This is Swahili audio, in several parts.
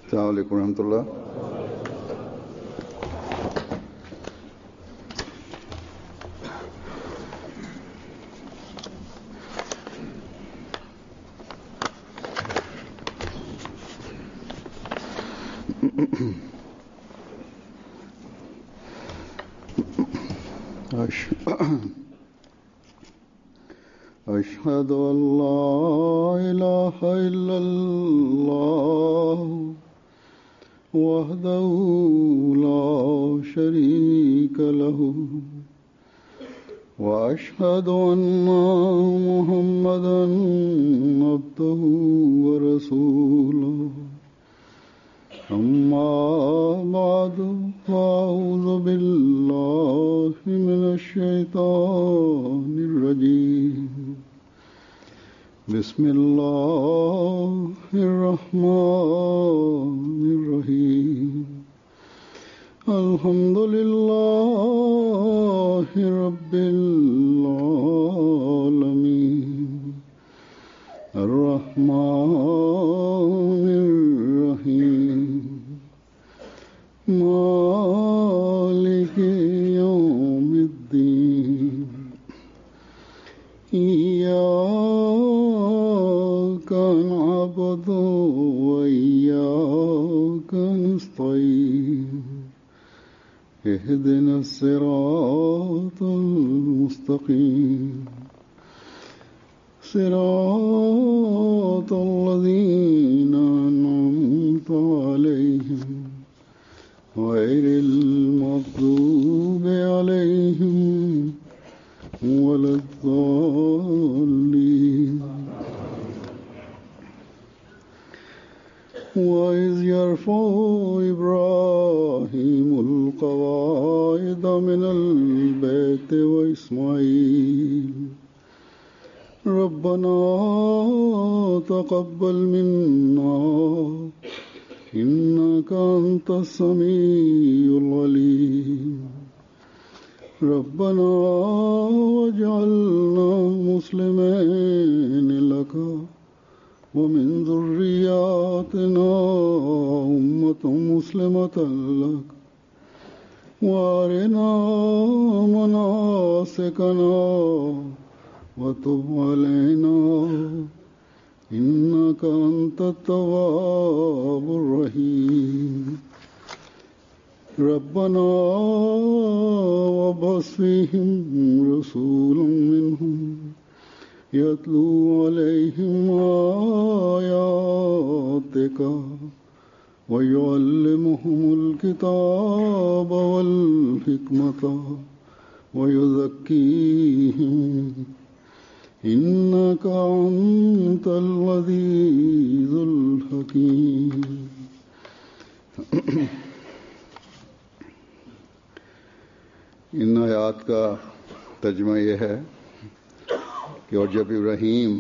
अलैक्म रहमतुल्लाह أش- أشهد أن لا إله إلا الله وحده لا شريك له وأشهد أن محمدا عبده ورسوله أما بعد فأعوذ بالله من الشيطان الرجيم بسم الله الرحمن الرحيم الحمد لله رب العالمين الرحمن الرحيم مالك يوم الدين إياك نعبد وإياك نستعين اهدنا الصراط المستقيم صراط الذين أنعمت عليهم غير المغضوب عليهم ولا الضالين وإذ يرفع إبراهيم القواعد من البيت وإسماعيل ربنا تقبل منا إنك أنت السميع العليم ربنا واجعلنا مسلمين لك ومن ذرياتنا أمة مسلمة لك وارنا مناسكنا وتب علينا إنك أنت التواب الرحيم ربنا وبص فيهم رسولا منهم يتلو عليهم آياتك ويعلمهم الكتاب والحكمة ويزكيهم إنك أنت العزيز الحكيم इन आयात का तर्जमा यह है कि और जब इब्राहिम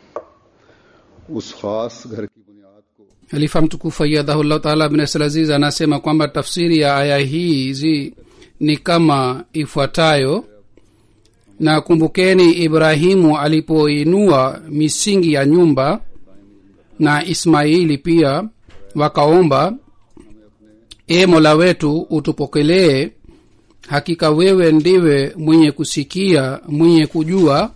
उस खास घर की बुनियाद को halifa mtukufu ayadhahullahu taala bin abdulaziz anasema kwamba tafsiri ya aya hizi ni kama ifuatayo na kumbukeni ibrahimu alipoinua misingi ya nyumba na ismaili pia wakaomba e mola wetu utupokelee hakika wewe ndiwe mwenye kusikia mwenye kujua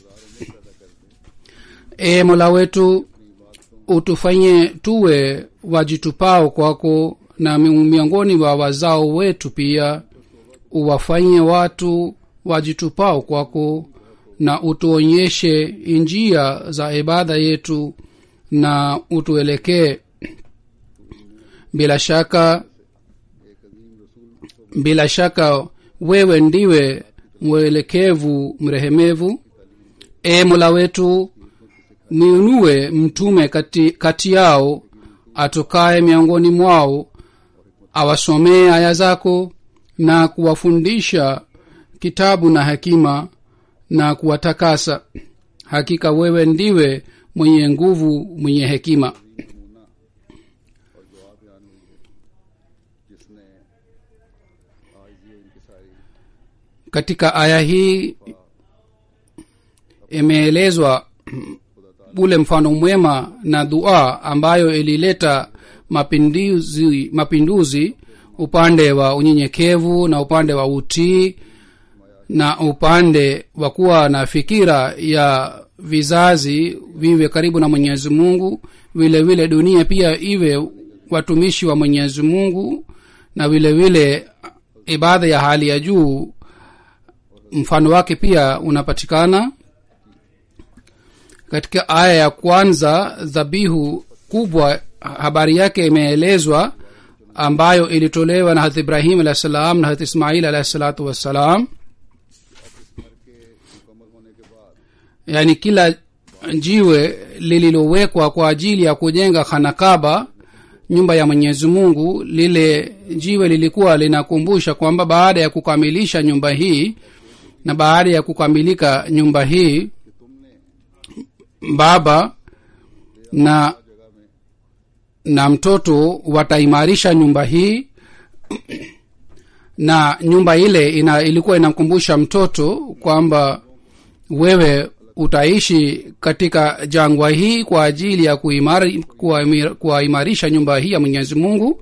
e mola wetu utufanye tuwe wajitupao kwako na mi- miongoni wa wazao wetu pia uwafanye watu wajitupao kwako na utuonyeshe njia za ibada yetu na utuelekee bila shaka bila shaka wewe ndiwe mwelekevu mrehemevu e mola wetu niunue mtume kati, kati yao atokaye miongoni mwao awasomee aya zako na kuwafundisha kitabu na hekima na kuwatakasa hakika wewe ndiwe mwenye nguvu mwenye hekima katika aya hii imeelezwa ule mfano mwema na dua ambayo ilileta mapinduzi mapinduzi upande wa unyenyekevu na upande wa utii na upande wa kuwa na fikira ya vizazi viwe karibu na mwenyezi mungu vile vile dunia pia iwe watumishi wa mwenyezi mungu na vile vile ibada ya hali ya juu mfano wake pia unapatikana katika aya ya kwanza dhabihu kubwa habari yake imeelezwa ambayo ilitolewa na harat ibrahim alah salam na harat ismail alahi salatu wassalam yaani kila jiwe lililowekwa kwa ajili ya kujenga khanakaba nyumba ya mwenyezi mungu lile jiwe lilikuwa linakumbusha kwamba baada ya kukamilisha nyumba hii na baada ya kukamilika nyumba hii baba na na mtoto wataimarisha nyumba hii na nyumba ile ina, ilikuwa inamkumbusha mtoto kwamba wewe utaishi katika jangwa hii kwa ajili ya kuimari, kuwaimir- kuwaimarisha nyumba hii ya mwenyezi mungu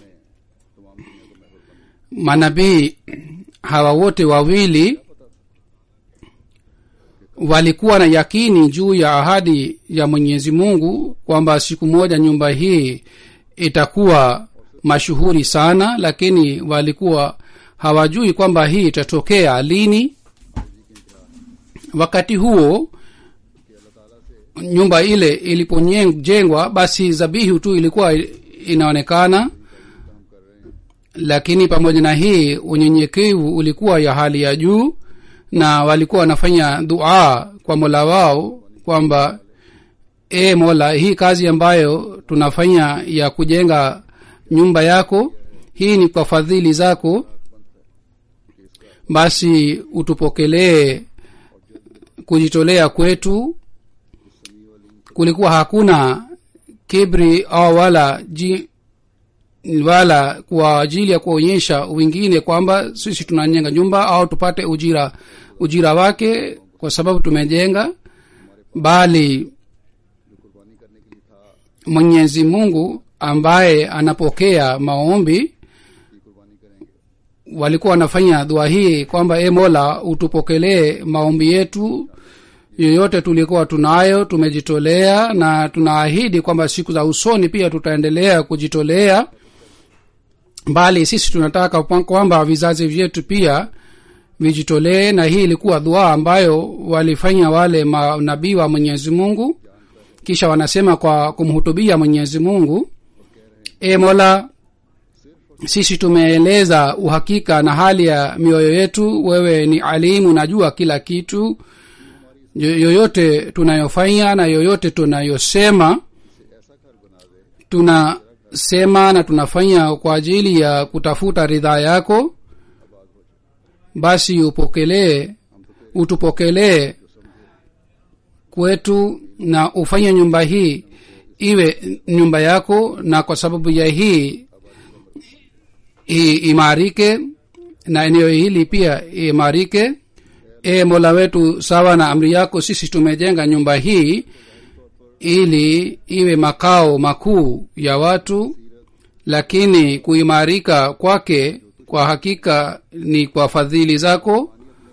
manabii hawa wote wawili walikuwa na yakini juu ya ahadi ya mwenyezi mungu kwamba siku moja nyumba hii itakuwa mashuhuri sana lakini walikuwa hawajui kwamba hii itatokea lini wakati huo nyumba ile ilipojengwa basi zabihu tu ilikuwa inaonekana lakini pamoja na hii unyenyekevu ulikuwa ya hali ya juu na walikuwa wanafanya dua kwa mola wao kwamba e mola hii kazi ambayo tunafanya ya kujenga nyumba yako hii ni kwa fadhili zako basi utupokelee kujitolea kwetu kulikuwa hakuna kibri au wala ji, wala kwa ajili ya kuonyesha wengine kwamba sisi tunajenga nyumba au tupate ujira ujira wake kwa sababu tumejenga bali mwenyezi mungu ambaye anapokea maombi walikuwa wanafanya dua hii kwamba e mola utupokelee maombi yetu yoyote tulikuwa tunayo tumejitolea na tunaahidi kwamba siku za usoni pia tutaendelea kujitolea bali sisi tunataka kwamba vizazi vyetu pia vijitolee na hii ilikuwa dua ambayo walifanya wale manabii wa mwenyezi mungu kisha wanasema kwa kumhutubia mwenyezi mungu e mola sisi tumeeleza uhakika na hali ya mioyo yetu wewe ni alimu najua kila kitu yoyote tunayofanya na yoyote tunayosema tunasema na tunafanya kwa ajili ya kutafuta ridhaa yako basi upokelee utupokelee kwetu na ufanye nyumba hii iwe nyumba yako na kwa sababu ya hii i, imarike na eneo hili pia imarike e mola wetu sawa na amri yako sisi tumejenga nyumba hii ili iwe makao makuu ya watu lakini kuimarika kwake kwa hakika ni kwa fadhili zako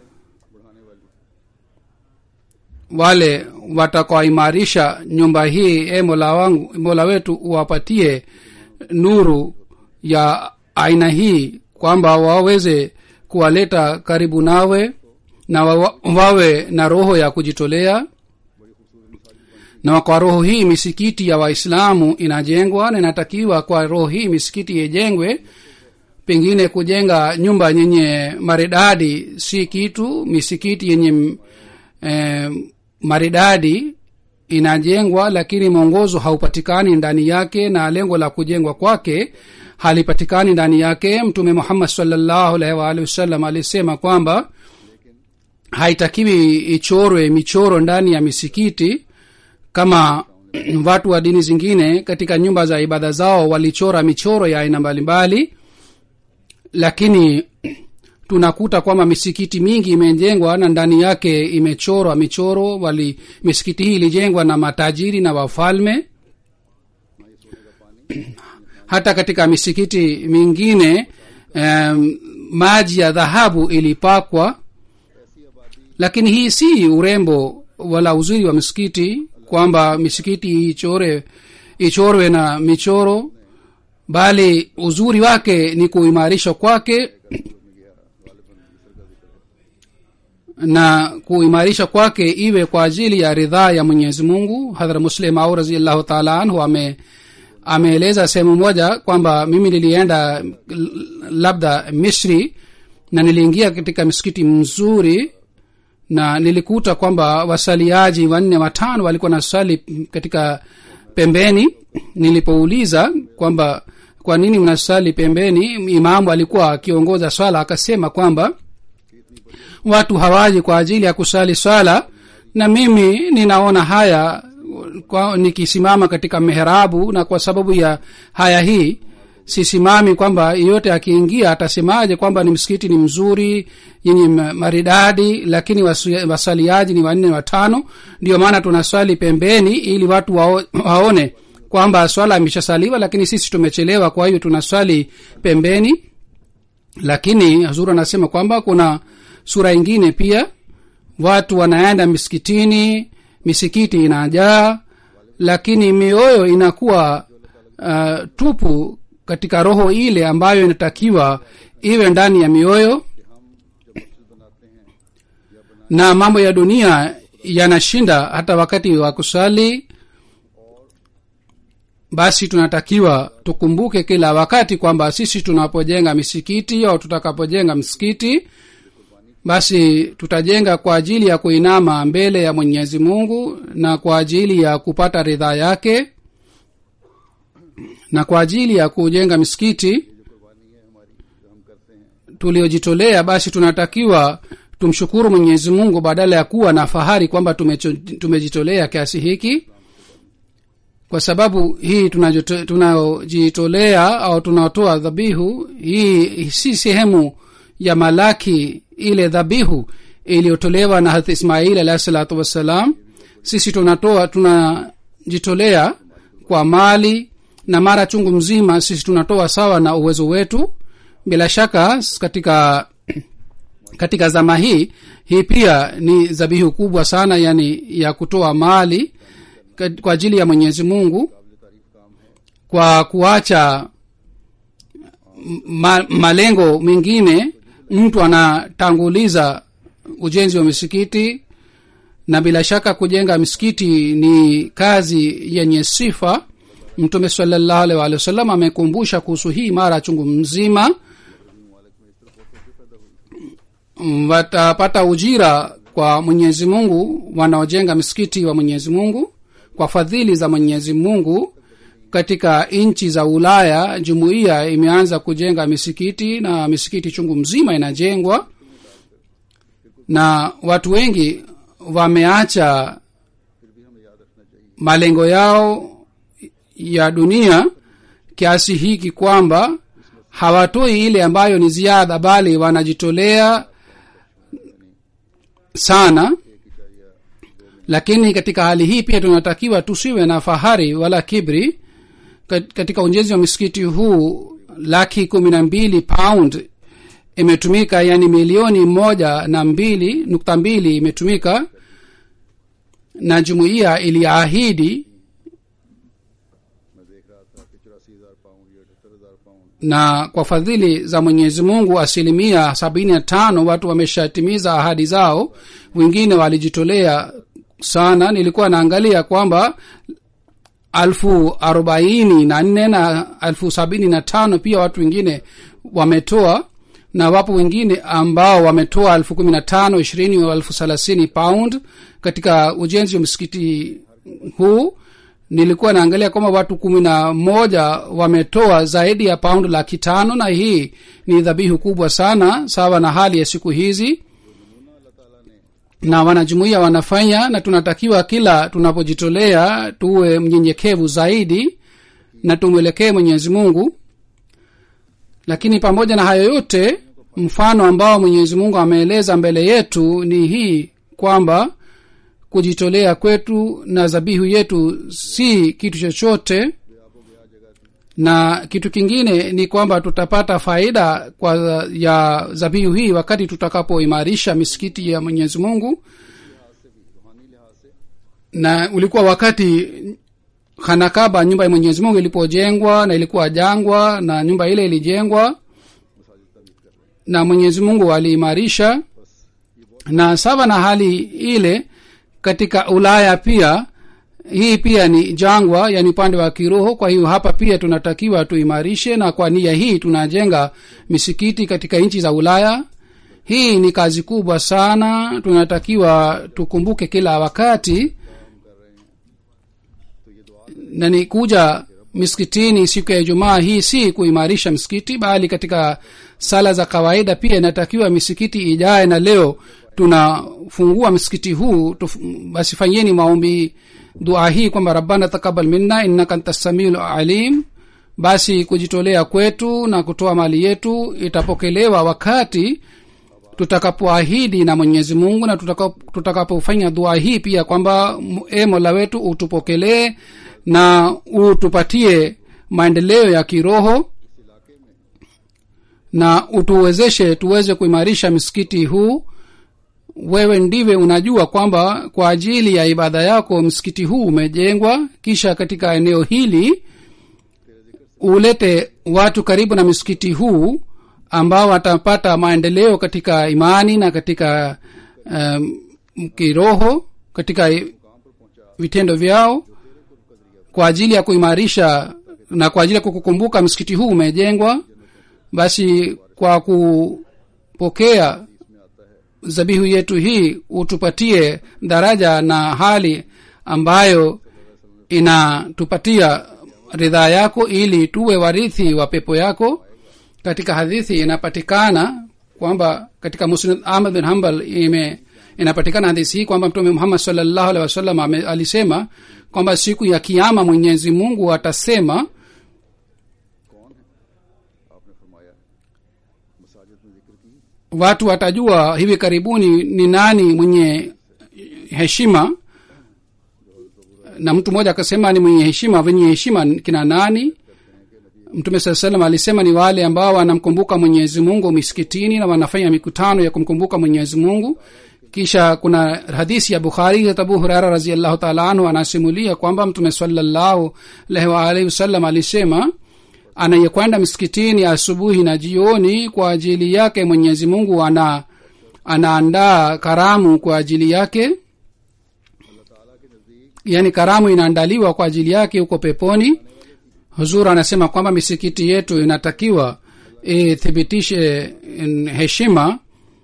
wale watakaoimarisha nyumba hii e mola wangu mola wetu uwapatie nuru ya aina hii kwamba waweze kuwaleta karibu nawe na wa, wawe na roho ya kujitolea na kwa roho hii misikiti ya waislamu inajengwa na inatakiwa kwa roho hii misikiti ijengwe pengine kujenga nyumba yenye maridadi si kitu misikiti yenye eh, maridadi inajengwa lakini mwongozo haupatikani ndani yake na lengo la kujengwa kwake halipatikani ndani yake mtume muhammad salllahu alaihi waalihi wasallam alisema kwamba haitakiwi ichorwe michoro ndani ya misikiti kama watu wa dini zingine katika nyumba za ibada zao walichora michoro ya aina mbalimbali lakini tunakuta kwamba misikiti mingi imejengwa na ndani yake imechorwa michoro wali misikiti hii ilijengwa na matajiri na wafalme hata katika misikiti mingine um, maji ya dhahabu ilipakwa lakini hii si urembo wala uzuri wa misikiti kwamba misikiti ichore ichorwe na michoro bali uzuri wake ni kuimarisha kwake na kuimarisha kwake iwe kwa ajili ya ridhaa ya mwenyezi mungu hadhra muslim au raziallahu taala anhu ame ameeleza sehemu moja kwamba mimi nilienda l- labda misri na niliingia katika msikiti mzuri na nilikuta kwamba wasaliaji wanne watano walikuwa na swali katika pembeni nilipouliza kwamba kwa nini mnasali pembeni imamu alikuwa akiongoza swala akasema kwamba watu hawaji kwa ajili ya kusali swala na mimi ninaona haya kwa, nikisimama katika meherabu na kwa sababu ya haya hii sisimami kwamba yeyote akiingia atasemaje kwamba ni msikiti ni mzuri yenye ma- maridadi lakini wasu- wasaliaji ni wanne watano ndio maana tunaswali pembeni ili watu wao, waone kwamba swala imeshasaliwa lakini sisi tumechelewa kwa hiyo tunaswali pembeni lakini hazur anasema kwamba kuna sura ingine pia watu wanaenda misikitini misikiti inajaa lakini mioyo inakuwa uh, tupu katika roho ile ambayo inatakiwa iwe ndani ya mioyo na mambo ya dunia yanashinda hata wakati wa kusali basi tunatakiwa tukumbuke kila wakati kwamba sisi tunapojenga misikiti au tutakapojenga msikiti basi tutajenga kwa ajili ya kuinama mbele ya mwenyezi mungu na kwa ajili ya kupata ridhaa yake na kwa ajili ya kujenga misikiti tuliojitolea basi tunatakiwa tumshukuru mwenyezi mungu badala ya kuwa na fahari kwamba tumecho- tumejitolea kiasi hiki kwa sababu hii tunajoto- tunaojitolea au tunaotoa dhabihu hii si sehemu ya malaki ile dhabihu iliyotolewa na hath ismail alahi salatu wassalam sisi tunatoa tunajitolea kwa mali na mara chungu mzima sisi tunatoa sawa na uwezo wetu bila shaka katika katika zama hii hii pia ni dhabihu kubwa sana yani ya kutoa mali kat- kwa ajili ya mwenyezi mungu kwa kuacha ma, malengo mengine mtu anatanguliza ujenzi wa misikiti na bila shaka kujenga misikiti ni kazi yenye sifa mtume salallahu alaihi waalihi wasallam amekumbusha kuhusu hii mara chungu mzima Mm, watapata ujira kwa mwenyezi mungu wanaojenga msikiti wa mwenyezi mungu kwa fadhili za mwenyezi mungu katika nchi za ulaya jumuiya imeanza kujenga misikiti na misikiti chungu mzima inajengwa na watu wengi wameacha malengo yao ya dunia kiasi hiki kwamba hawatoi ile ambayo ni ziada bali wanajitolea sana lakini katika hali hii pia tunatakiwa tusiwe na fahari wala kibri Kat- katika ujenzi wa msikiti huu laki kumi na mbili pound imetumika yani milioni moja na mbili nukta mbili imetumika na jumuiya iliahidi मैं देख रहा था कि चौरासी हजार पाउंड या अठहत्तर हजार pound na kwa fadhili za mwenyezi mungu asilimia sabini na tano watu wameshatimiza ahadi zao wengine walijitolea sana nilikuwa naangalia kwamba alfu arobaini na nne na alfu sabini na tano pia watu wengine wametoa na wapo wengine ambao wametoa elfu kumi na tano ishirini au elfu thelathini pound katika ujenzi wa msikiti huu nilikuwa naangalia kwamba watu kumi na moja wametoa zaidi ya paundi laki tano na hii ni dhabihu kubwa sana sawa na hali ya siku hizi na wanajumuia wanafanya na tunatakiwa kila tunapojitolea tuwe mnyenyekevu zaidi na tumwelekee mwenyezi mungu lakini pamoja na hayo yote mfano ambao mwenyezi mungu ameeleza mbele yetu ni hii kwamba kujitolea kwetu na dhabihu yetu si kitu chochote na kitu kingine ni kwamba tutapata faida kwa ya zabihu hii wakati tutakapoimarisha misikiti ya mwenyezi mungu na ulikuwa wakati hanakaba nyumba ya mwenyezi mungu ilipojengwa na ilikuwa jangwa na nyumba ile ilijengwa na mwenyezi mungu aliimarisha na sawa na hali ile katika ulaya pia hii pia ni jangwa yani upande wa kiroho kwa hiyo hapa pia tunatakiwa tuimarishe na kwa nia hii tunajenga misikiti katika nchi za ulaya hii ni kazi kubwa sana tunatakiwa tukumbuke kila wakati na ni kuja misikitini siku ya ijumaa hii si kuimarisha msikiti bali katika sala za kawaida pia inatakiwa misikiti ijae na leo tunafungua msikiti huu tuf, basi fanyeni maombi dua hii kwamba rabbana takabal minna innaka anta samiul alim basi kujitolea kwetu na kutoa mali yetu itapokelewa wakati tutakapoahidi na mwenyezi mungu na tutakapofanya dua hii pia kwamba e mola wetu utupokelee na utupatie maendeleo ya kiroho na utuwezeshe tuweze kuimarisha msikiti huu wewe ndiwe unajua kwamba kwa ajili ya ibada yako msikiti huu umejengwa kisha katika eneo hili ulete watu karibu na msikiti huu ambao watapata maendeleo katika imani na katika um, kiroho katika vitendo vyao kwa ajili ya kuimarisha na kwa ajili ya kukukumbuka msikiti huu umejengwa basi kwa kupokea zabihu yetu hii utupatie daraja na hali ambayo inatupatia ridhaa yako ili tuwe warithi wa pepo yako katika hadithi inapatikana kwamba katika musnad ahmad bin hambal ime inapatikana hadithi hii kwamba mtume muhammad salllahu alehi wasallam alisema kwamba siku ya kiama mwenyezi mungu atasema watu watajua hivi karibuni ni nani mwenye heshima na mtu mmoja akasema ni mwenye heshima wenye heshima kina nani mtume saa salam alisema ni wale ambao wanamkumbuka mwenyezi mungu misikitini na wanafanya mikutano ya kumkumbuka mwenyezi mungu kisha kuna hadisi ya bukhari abu hurara raziallahu taala anhu anasimulia kwamba mtume salallahu alaihi waalihi wasallam alisema anayekwenda msikitini asubuhi na jioni kwa ajili yake mwenyezi mungu ana anaandaa karamu kwa ajili yake yaani karamu inaandaliwa kwa ajili yake huko peponi huzur anasema kwamba misikiti yetu inatakiwa ithibitishe heshima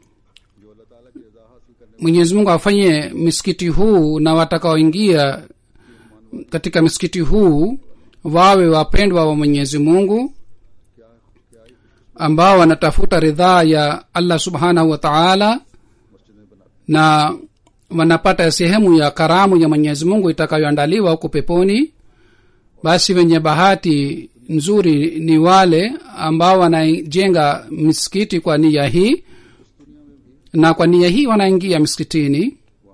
mwenyezi mungu afanye msikiti huu na watakaoingia katika msikiti huu wawe wapendwa wa mwenyezi mungu ambao wanatafuta ridhaa ya allah subhanahu wa taala na wanapata sehemu ya karamu ya mwenyezi mungu itakayoandaliwa huko peponi basi wenye bahati nzuri ni wale ambao wanajenga misikiti kwa nia hii na kwa nia hii wanaingia msikitini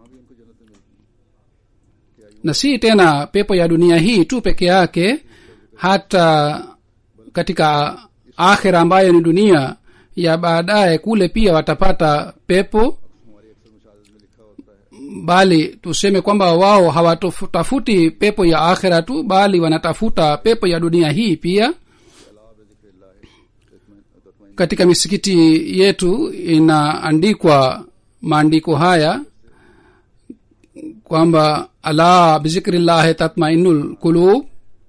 na si tena pepo ya dunia hii tu peke yake hata katika akhira ambayo ni dunia ya baadaye kule pia watapata pepo bali tuseme kwamba wao hawatafuti pepo ya akhira tu bali wanatafuta pepo ya dunia hii pia katika misikiti yetu inaandikwa maandiko haya kwamba ala bizikrillahi tatmainul kulub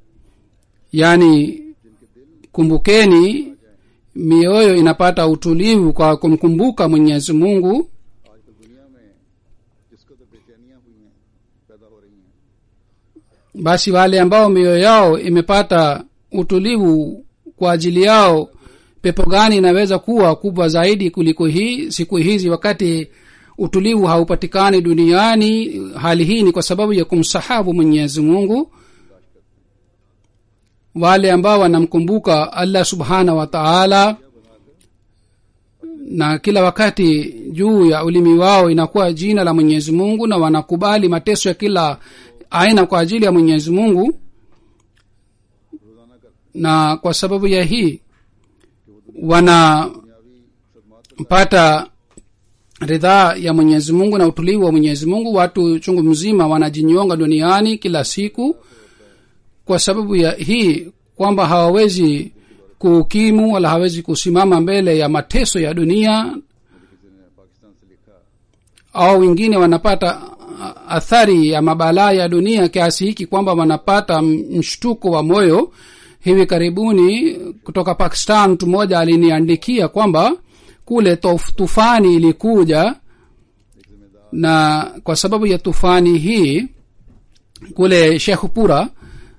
yani kumbukeni mioyo inapata utulivu kwa kumkumbuka mwenyezi mungu basi wale ambao mioyo yao imepata utulivu kwa ajili yao pepo gani inaweza kuwa kubwa zaidi kuliko hii siku hizi wakati utulivu haupatikani duniani hali hii ni kwa sababu ya kumsahabu mwenyezi mungu wale ambao wanamkumbuka allah subhanahu wa taala na kila wakati juu ya ulimi wao inakuwa jina la mwenyezi mungu na wanakubali mateso ya kila aina kwa ajili ya mwenyezi mungu na kwa sababu ya hii wanapata ridhaa ya mwenyezi mungu na utulivu wa mwenyezi mungu watu chungu mzima wanajinyonga duniani kila siku kwa sababu ya hii kwamba hawawezi kuhukimu wala hawezi kusimama mbele ya mateso ya dunia au wengine wanapata a- athari ya mabalaa ya dunia kiasi hiki kwamba wanapata mshtuko wa moyo hivi karibuni kutoka pakistan mtu mmoja aliniandikia kwamba kule tof- tufani ilikuja na kwa sababu ya tufani hii kule shekhpura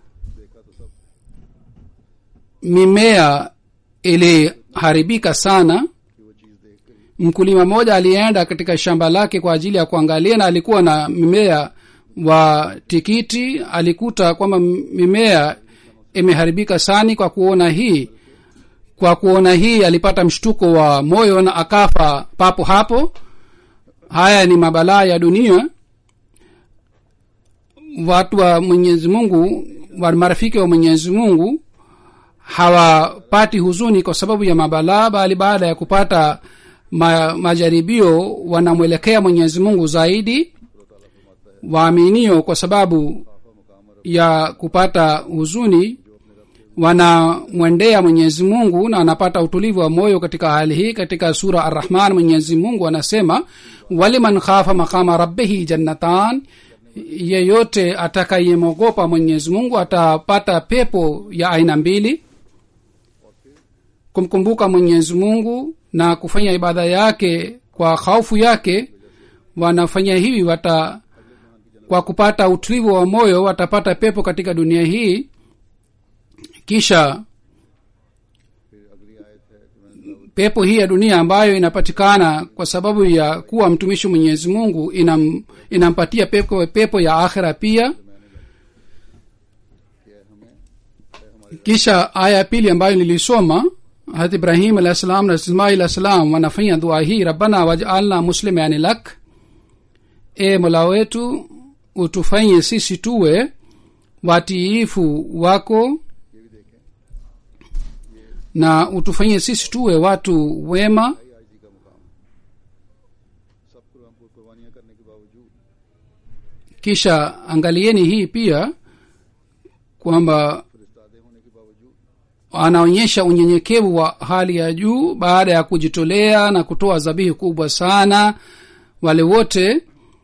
mimea iliharibika sana mkulima mmoja alienda katika shamba lake kwa ajili ya kuangalia na alikuwa na mimea wa tikiti alikuta kwamba mimea imeharibika sani kwa kuona hii kwa kuona hii alipata mshtuko wa moyo na akafa papo hapo haya ni mabalaa ya dunia watu wa mwenyezi mungu wa marafiki wa mwenyezi mungu hawapati huzuni kwa sababu ya mabalaa bali baada ya kupata ma, majaribio wanamwelekea mwenyezi mungu zaidi waaminio kwa sababu ya kupata huzuni wanamwendea mwenyezi mungu na anapata utulivu wa moyo katika hali hii katika sura arrahman mwenyezi mungu anasema waliman khafa maqama rabbihi jannatan yeyote atakayemwogopa mwenyezi mungu atapata pepo ya aina mbili kumkumbuka mwenyezi mungu na kufanya ibada yake kwa khaufu yake wanafanya hivi wata kwa kupata utulivu wa moyo watapata pepo katika dunia hii kisha pepo hii ya dunia ambayo inapatikana kwa sababu ya kuwa mtumishi mwenyezi mungu inam, inampatia pepo, pepo ya akhira pia kisha aya ya pili ambayo nilisoma hat ibrahim alah salam na ismail alah salam wanafanya dua hii rabbana wajalna muslimani lak e mola wetu utufanye sisi tuwe watiifu wako na utufanyie sisi tuwe watu wema सब कुर्बान- कुर्बानियां करने के बावजूद kisha angalieni hii pia kwamba फरिश्तादे होने के बावजूद anaonyesha unyenyekevu wa hali ya juu baada ya kujitolea na kutoa zabihi kubwa sana wale wote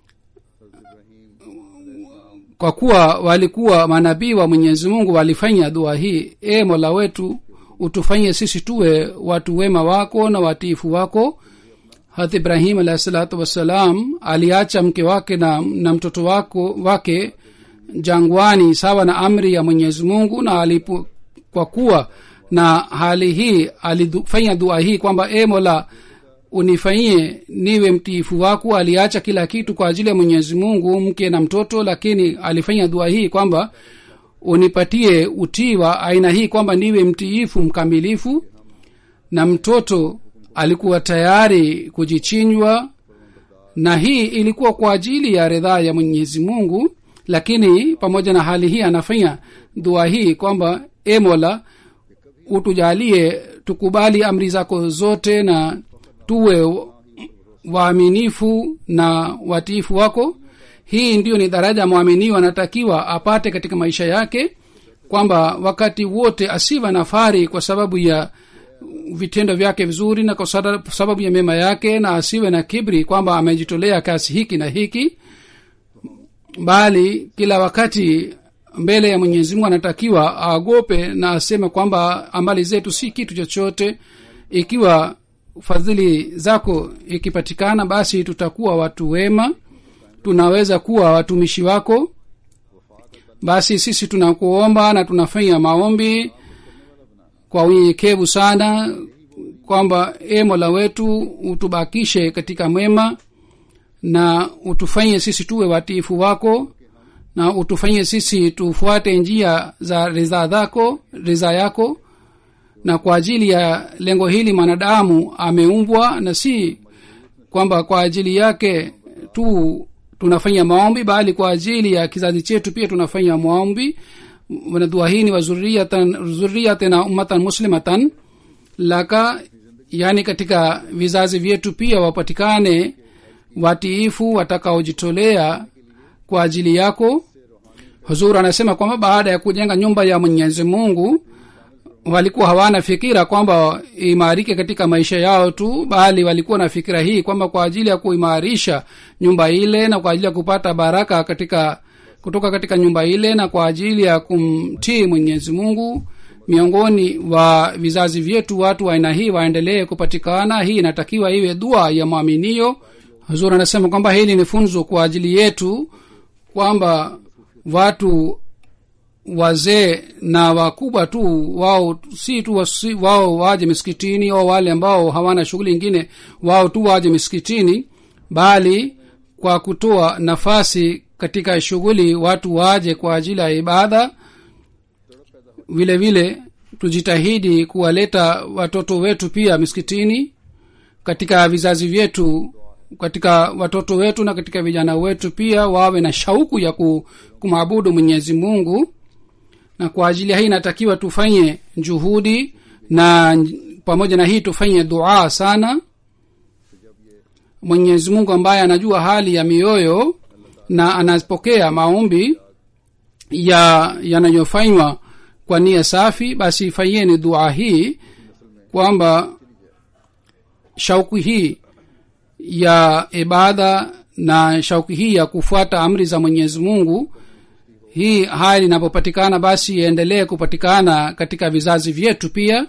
kwa kuwa walikuwa manabii wa mwenyezi mungu walifanya dua hii e mola wetu utufanyie sisi tuwe watu wema wako na watiifu wako hat ibrahim alahi salatu wassalam aliacha mke wake na, na mtoto wako wake jangwani sawa na amri ya mwenyezi mungu na alipo, kwa kuwa na hali hii alifanya dua hii kwamba e mola unifanyie niwe mtiifu wako aliacha kila kitu kwa ajili ya mwenyezi mungu mke na mtoto lakini alifanya dua hii kwamba unipatie utii wa aina hii kwamba niwe mtiifu mkamilifu na mtoto alikuwa tayari kujichinjwa na hii ilikuwa kwa ajili ya ridhaa ya mwenyezi mungu lakini pamoja na hali hii anafanya dua hii kwamba e mola utujalie tukubali amri zako zote na tuwe waaminifu na watiifu wako hii ndiyo ni daraja mwaminiwa anatakiwa apate katika maisha yake kwamba wakati wote asiwe na fari kwa sababu ya vitendo vyake vizuri na kwa sada- sababu ya mema yake na asiwe na kibri kwamba amejitolea kasi hiki na hiki bali kila wakati mbele ya mwenyezi mungu anatakiwa aogope na aseme kwamba amali zetu si kitu chochote ikiwa fadhili zako ikipatikana basi tutakuwa watu wema tunaweza kuwa watumishi wako basi sisi tunakuomba na tunafanya maombi kwa unyenyekevu sana kwamba e mola wetu utubakishe katika mwema na utufanye sisi tuwe watiifu wako na utufanye sisi tufuate njia za ridhaa zako ridhaa yako na kwa ajili ya lengo hili mwanadamu ameumbwa na si kwamba kwa ajili yake tu tunafanya maombi bali kwa ajili ya kizazi chetu pia tunafanya maombi na dua hii ni wa zurriyatan zurriyatin na ummatan muslimatan laka yani katika vizazi vyetu pia wapatikane watiifu watakaojitolea kwa ajili yako huzur anasema kwamba baada ya kujenga nyumba ya mwenyezi mungu walikuwa hawana fikira kwamba imarike katika maisha yao tu bali walikuwa na fikira hii kwamba kwa ajili ya kuimarisha nyumba ile na kwa ajili ya kupata baraka katika kutoka katika nyumba ile na kwa ajili ya kumtii mwenyezi mungu miongoni wa vizazi vyetu watu wa aina hii waendelee kupatikana hii inatakiwa iwe dua ya mwaminio huzur anasema kwamba hili ni funzo kwa ajili yetu kwamba watu wazee na wakubwa tu wao si tu wasi, wao waje misikitini au wale ambao hawana shughuli ingine wao tu waje misikitini bali kwa kutoa nafasi katika shughuli watu waje kwa ajili ya ibada vile vile tujitahidi kuwaleta watoto wetu pia misikitini katika vizazi vyetu katika watoto wetu na katika vijana wetu pia wawe na shauku ya kumwabudu mwenyezi mungu na kwa ajili ya hii inatakiwa tufanye juhudi na pamoja na hii tufanye dua sana mwenyezi mungu ambaye anajua hali ya mioyo na anapokea maombi ya yanayofanywa kwa nia safi basi fanyeni dua hii kwamba shauku hii ya ibada na shauku hii ya kufuata amri za mwenyezi mungu hii hali inapopatikana basi iendelee kupatikana katika vizazi vyetu pia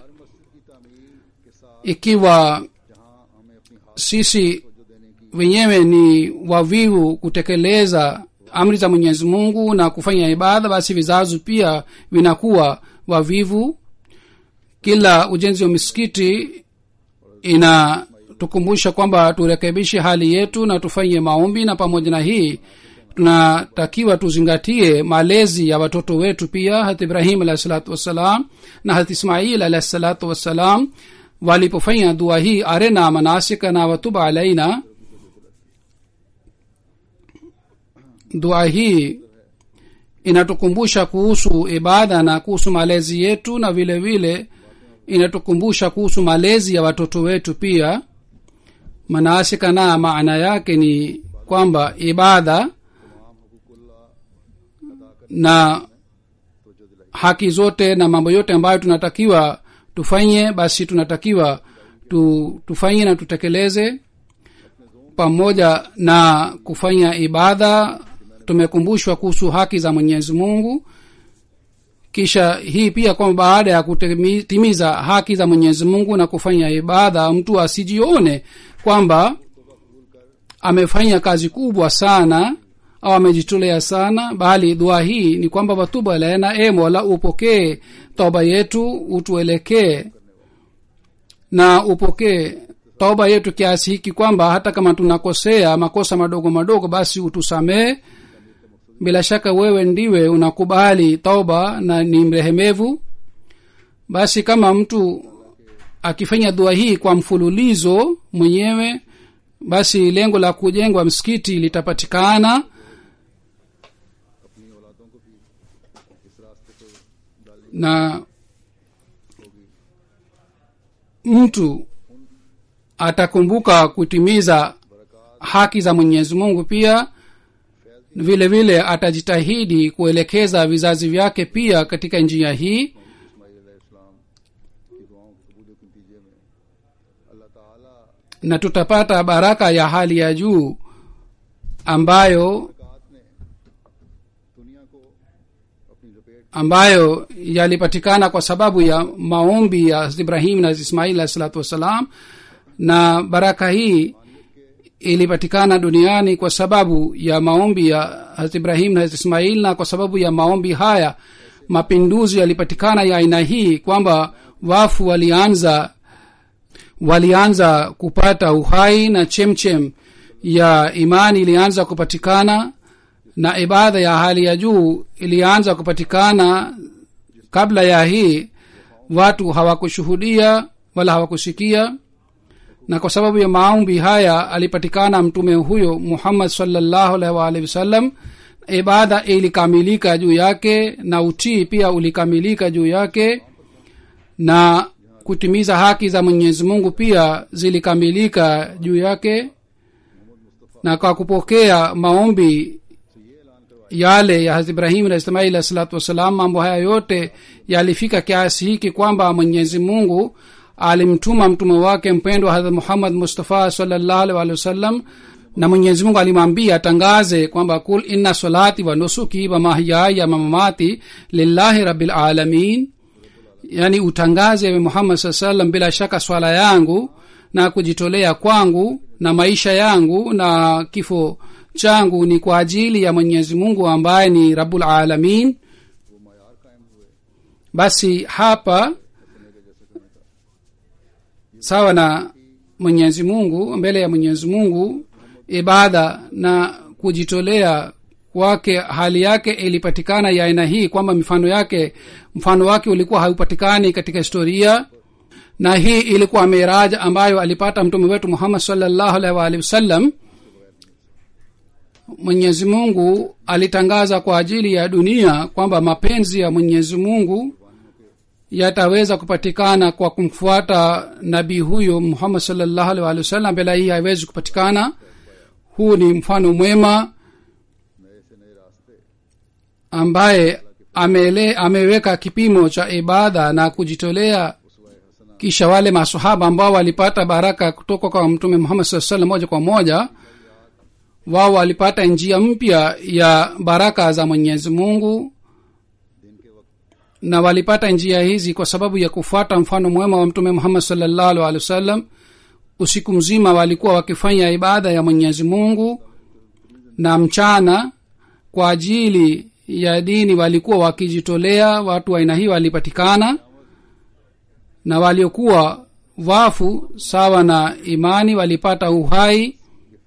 ikiwa sisi wenyewe ni wavivu kutekeleza amri za mwenyezi mungu na kufanya ibada basi vizazi pia vinakuwa wavivu kila ujenzi wa misikiti inatukumbusha kwamba turekebishe hali yetu na tufanye maombi na pamoja na hii tunatakiwa tuzingatie malezi ya watoto wetu pia hat ibrahim alahi salatu wassalam na hat ismail alahi salatu wassalam walipofanya dua hii arena manasika na watuba alaina dua hii inatukumbusha kuhusu ibada na kuhusu malezi yetu na vile vile inatukumbusha kuhusu malezi ya watoto wetu pia manasika na maana yake ni kwamba ibada na haki zote na mambo yote ambayo tunatakiwa tufanye basi tunatakiwa tu, tufanye na tutekeleze pamoja na kufanya ibada tumekumbushwa kuhusu haki za mwenyezi mungu kisha hii pia kwamba baada ya kutimiza haki za mwenyezi mungu na kufanya ibada mtu asijione kwamba amefanya kazi kubwa sana au amejitolea sana bali dua hii ni kwamba watuba laena e mola upokee toba yetu utuelekee na upokee toba yetu kiasi hiki kwamba hata kama tunakosea makosa madogo madogo basi utusamee bila shaka wewe ndiwe unakubali toba na ni mrehemevu basi kama mtu akifanya dua hii kwa mfululizo mwenyewe basi lengo la kujengwa msikiti litapatikana na mtu atakumbuka kutimiza haki za mwenyezi mungu pia vile vile atajitahidi kuelekeza vizazi vyake pia katika njia hii na tutapata baraka ya hali ya juu ambayo ambayo yalipatikana kwa sababu ya maombi ya ibrahim na ismail alahi salatu wassalam na baraka hii ilipatikana duniani kwa sababu ya maombi ya hazrat ibrahim na hazrat ismail na kwa sababu ya maombi haya mapinduzi yalipatikana ya aina hii kwamba wafu walianza walianza kupata uhai na chemchem ya imani ilianza kupatikana na ibada ya hali ya juu ilianza kupatikana kabla ya hii watu hawakushuhudia wala hawakusikia na kwa sababu ya maombi haya alipatikana mtume huyo muhammad salllahu alaihi waalihi wasallam ibada ilikamilika juu yake na utii pia ulikamilika juu yake na kutimiza haki za mwenyezi mungu pia zilikamilika juu yake na kwa kupokea maombi yale ya hazrat ibrahimu na ismaili alah salatu wassalam mambo haya yote yalifika kiasi hiki kwamba mwenyezi mungu alimtuma mtume wake mpendwa hadrat muhammad mustafa salllahu alih walihi wasallam na mwenyezi mungu alimwambia atangaze kwamba kul inna salati wa nusuki wa mahyaya mamamati lillahi rabil alamin yani utangaze we muhammad saa salam bila shaka swala yangu na kujitolea kwangu na maisha yangu na kifo changu ni kwa ajili ya mwenyezi mungu ambaye ni rabul alamin basi hapa sawa na mwenyezi mungu mbele ya mwenyezi mungu ibada na kujitolea kwake hali yake ilipatikana ya aina hii kwamba mifano yake mfano wake ulikuwa haupatikani katika historia na hii ilikuwa miraja ambayo alipata mtume wetu muhammad salllahu alaihi waalihi wasallam mwenyezi mungu alitangaza kwa ajili ya dunia kwamba mapenzi ya mwenyezi mungu yataweza kupatikana kwa kumfuata nabii huyo muhammad salllahu alaihi waalihi wasallam bila hii haiwezi kupatikana huu ni mfano mwema ambaye amele, ameweka kipimo cha ibada na kujitolea kisha wale masahaba ambao walipata baraka kutoka kwa mtume muhammad saa salam moja kwa moja wao walipata njia mpya ya baraka za mwenyezi mungu na walipata njia hizi kwa sababu ya kufuata mfano mwema wa mtume muhammad salllahu alih walih wasallam usiku mzima walikuwa wakifanya ibada ya mwenyezi mungu na mchana kwa ajili ya dini walikuwa wakijitolea watu wa aina hii walipatikana na waliokuwa wafu sawa na imani walipata uhai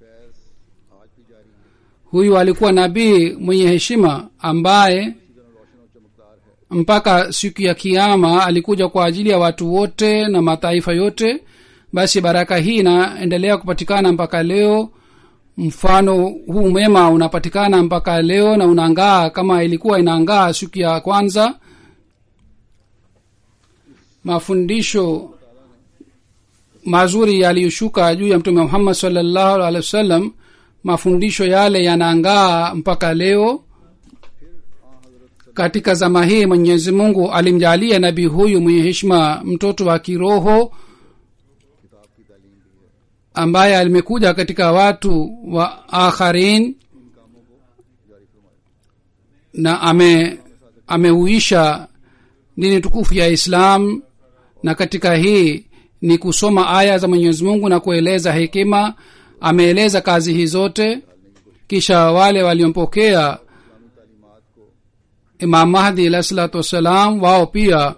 huyu alikuwa nabii mwenye heshima ambaye mpaka siku ya kiama alikuja kwa ajili ya watu wote na mataifa yote basi baraka hii inaendelea kupatikana mpaka leo mfano huu mwema unapatikana mpaka leo na unaangaa kama ilikuwa inaangaa siku ya kwanza mafundisho mazuri yaliyoshuka juu ya mtume muhammad salllahu alehi wasallam mafundisho yale yanaangaa mpaka leo katika zama hii mwenyezi mungu alimjalia nabii huyu mwenye heshima mtoto wa kiroho ambaye alimekuja katika watu wa akharin na ame ameuisha dini tukufu ya islam na katika hii ni kusoma aya za mwenyezi mungu na kueleza hekima ameeleza kazi hii zote kisha wale waliompokea imam mahdi alahi salatu wassalam wao pia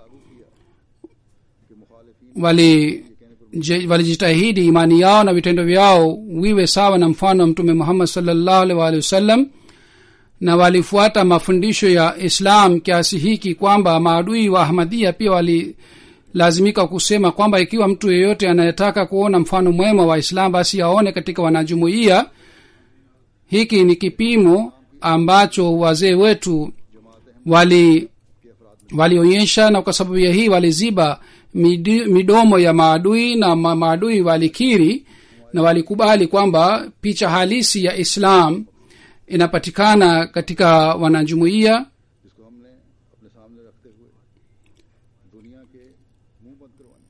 wali walijitahidi imani yao na vitendo vyao wiwe sawa na mfano wa mtume muhammad salllahu alih waalihi wasallam na walifuata mafundisho ya islam kiasi hiki kwamba maadui wa ahmadia pia walilazimika kusema kwamba ikiwa mtu yeyote anayetaka kuona mfano mwema wa islam basi aone katika wanajumuiya hiki ni kipimo ambacho wazee wetu wali walionyesha na kwa sababu ya hii waliziba midi, midomo ya maadui na ma, maadui walikiri na walikubali kwamba picha halisi ya islam inapatikana katika wanajumuiya जिसको हमने अपने सामने रखते हुए दुनिया के मुंह बंद करवाने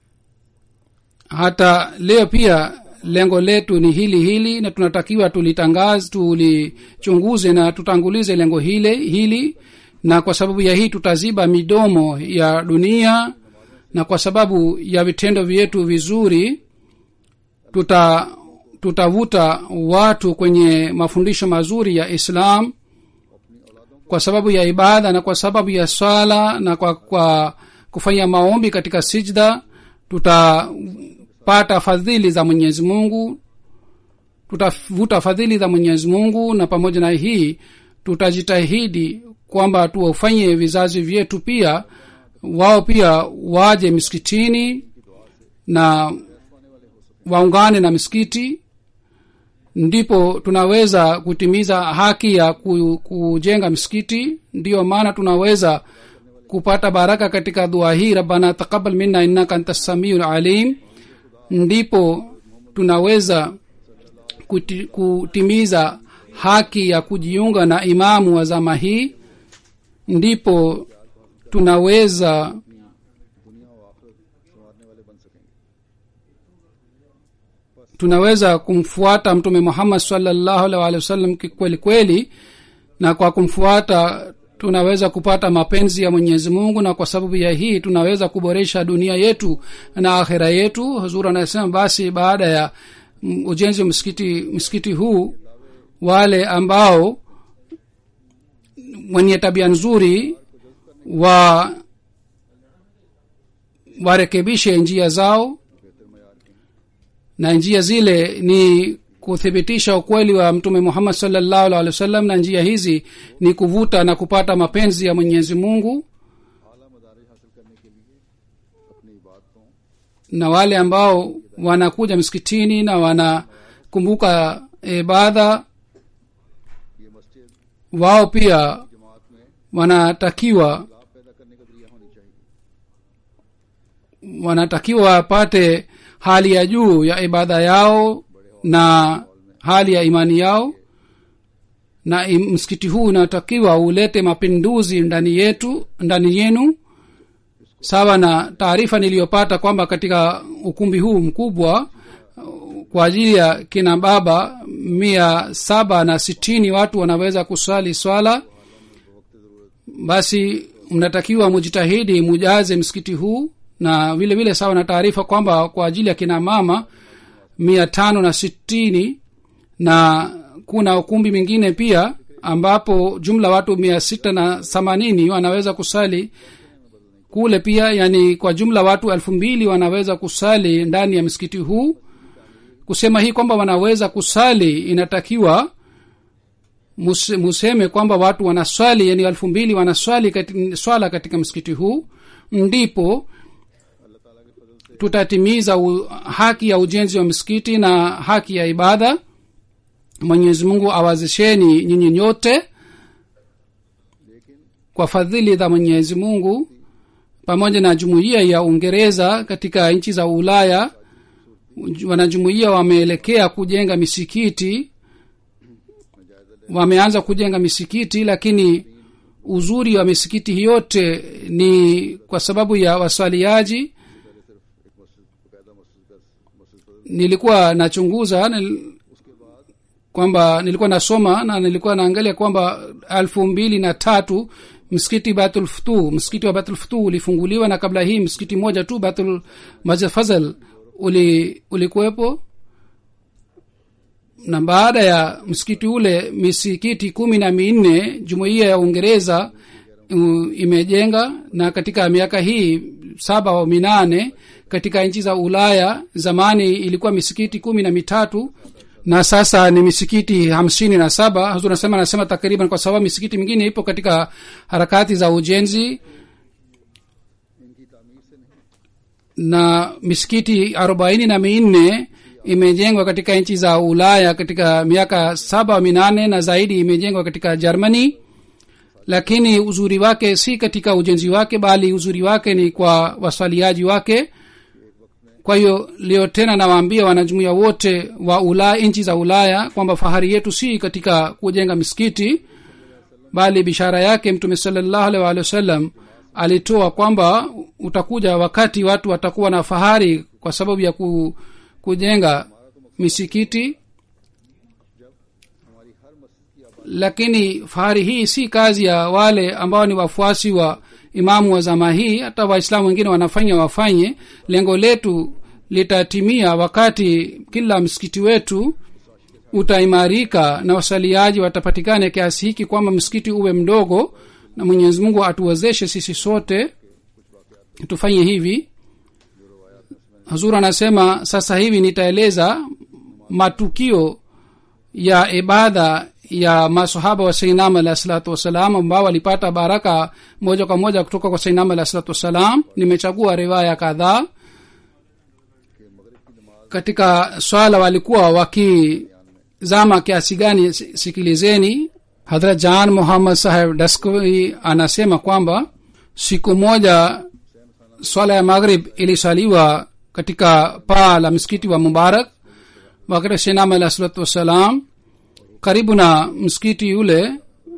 hata leo pia lengo letu ni hili hili na tunatakiwa tulitangaze tulichunguze na tutangulize lengo hile hili na kwa sababu ya hii tutaziba midomo ya dunia na kwa sababu ya vitendo vyetu vizuri tuta tutavuta watu kwenye mafundisho mazuri ya islam kwa sababu ya ibada na kwa sababu ya swala na kwa, kwa kufanya maombi katika sijda tutapata fadhili za mwenyezi mungu tutavuta fadhili za mwenyezi mungu na pamoja na hii tutajitahidi kwamba tuwafanye vizazi vyetu pia wao pia waje misikitini na waungane na misikiti ndipo tunaweza kutimiza haki ya ku, kujenga msikiti ndiyo maana tunaweza kupata baraka katika dua hii rabbana taqabal minna innaka anta samiu alim ndipo tunaweza kuti, kutimiza haki ya kujiunga na imamu wa zama hii ndipo tunaweza दुनिया और आखिरत संवारने वाले बन सकेंगे tunaweza kumfuata mtume muhammad salllahu alih walih wasallam kweli kweli na kwa kumfuata tunaweza kupata mapenzi ya mwenyezi mungu na kwa sababu ya hii tunaweza kuboresha dunia yetu na akhira yetu huzur anasema basi baada ya mm, ujenzi wa msikiti msikiti huu wale ambao wenye tabia nzuri wa warekebishe njia zao na njia zile ni kuthibitisha ukweli wa mtume muhammad salllahu alih wa sallam na njia hizi ni kuvuta na kupata mapenzi ya mwenyezi mungu आला मदारी हासिल करने के लिए अपनी इबादतों na wale ambao wanakuja msikitini na wanakumbuka ibadha ये मस्जिद wao pia जमात में wanatakiwa लाभ पैदा करने का जरिया होनी चाहिए wanatakiwa wapate hali ya juu ya ibada yao na hali ya imani yao na im- msikiti huu unatakiwa ulete mapinduzi ndani yetu ndani yenu sawa na taarifa niliyopata kwamba katika ukumbi huu mkubwa uh, kwa ajili ya kina baba mia saba na sitini watu wanaweza kusali swala basi mnatakiwa mujitahidi mujaze msikiti huu na vile vile sawa na taarifa kwamba kwa ajili ya kina mama mia tano na sitini na kuna ukumbi mwingine pia ambapo jumla watu mia sita na themanini wanaweza kusali kule pia yani kwa jumla watu elfu mbili wanaweza kusali ndani ya msikiti huu kusema hii kwamba wanaweza kusali inatakiwa mus- museme kwamba watu wanaswali yani elfu mbili wanaswali kati, swala katika msikiti huu ndipo tutatimiza u, haki ya ujenzi wa msikiti na haki ya ibada mwenyezi mungu awazisheni nyinyi nyote kwa fadhili za mwenyezi mungu pamoja na jumuiya ya uingereza katika nchi za ulaya wanajumuiya wameelekea kujenga misikiti wameanza kujenga misikiti lakini uzuri wa misikiti hii yote ni kwa sababu ya waswaliaji nilikuwa nachunguza nil, kwamba nilikuwa nasoma na nilikuwa naangalia kwamba elfu mbili na tatu msikiti batulftu msikiti wa batulftu ulifunguliwa na kabla hii msikiti moja tu batul masjid fazal uli ulikuwepo na baada ya msikiti ule misikiti kumi na minne jumuiya ya uingereza uh, imejenga na katika miaka hii saba au minane katika nchi za ulaya zamani ilikuwa misikiti kumi na mitatu na sasa ni misikiti hamsini na saba hazur nasema anasema takriban kwa sababu misikiti mingine ipo katika harakati za ujenzi na misikiti arobaini na minne imejengwa katika nchi za ulaya katika miaka saba minane na zaidi imejengwa katika germany lakini uzuri wake si katika ujenzi wake bali uzuri wake ni kwa waswaliaji wake kwa hiyo leo tena nawaambia wanajumuia wote wa ulaya nchi za ulaya kwamba fahari yetu si katika kujenga misikiti bali bishara yake mtume salallahu alaihi waalihi wasallam alitoa kwamba utakuja wakati watu watakuwa na fahari kwa sababu ya ku, kujenga misikiti lakini fahari hii si kazi ya wale ambao ni wafuasi wa imamu wa zama hii hata waislamu wengine wanafanya wafanye lengo letu litatimia wakati kila msikiti wetu utaimarika na wasaliaji watapatikana kiasi hiki kwamba msikiti uwe mdogo na mwenyezi mungu atuwezeshe sisi sote tufanye hivi hazur anasema sasa hivi nitaeleza matukio ya ibada ya masahaba wa sainam alahi salatu wassalam ambao walipata baraka moja kwa moja kutoka kwa sainam alahi salatu wassalam nimechagua riwaya kadhaa katika swala walikuwa zama kiasi gani si- sikilizeni hadrat jan muhammad saheb daskoi anasema kwamba siku moja swala ya maghrib ilisaliwa katika paa la msikiti wa mubarak wakati shenam alah salatu wassalam karibu na msikiti yule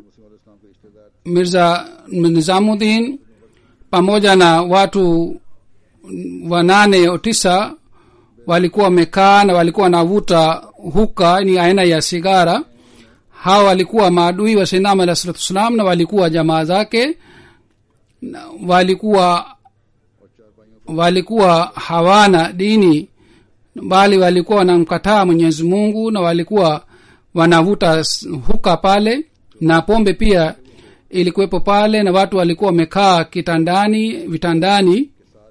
mirza nizamuddin pamoja na watu wanane au tisa walikuwa wamekaa na walikuwa wanavuta huka ni aina ya sigara hawa walikuwa maadui wa sainam alah salatu wassalam na walikuwa jamaa zake na walikuwa walikuwa hawana dini bali walikuwa wanamkataa mwenyezi mungu na walikuwa wanavuta s- huka pale na pombe pia ilikuwepo pale na watu walikuwa wamekaa kitandani vitandani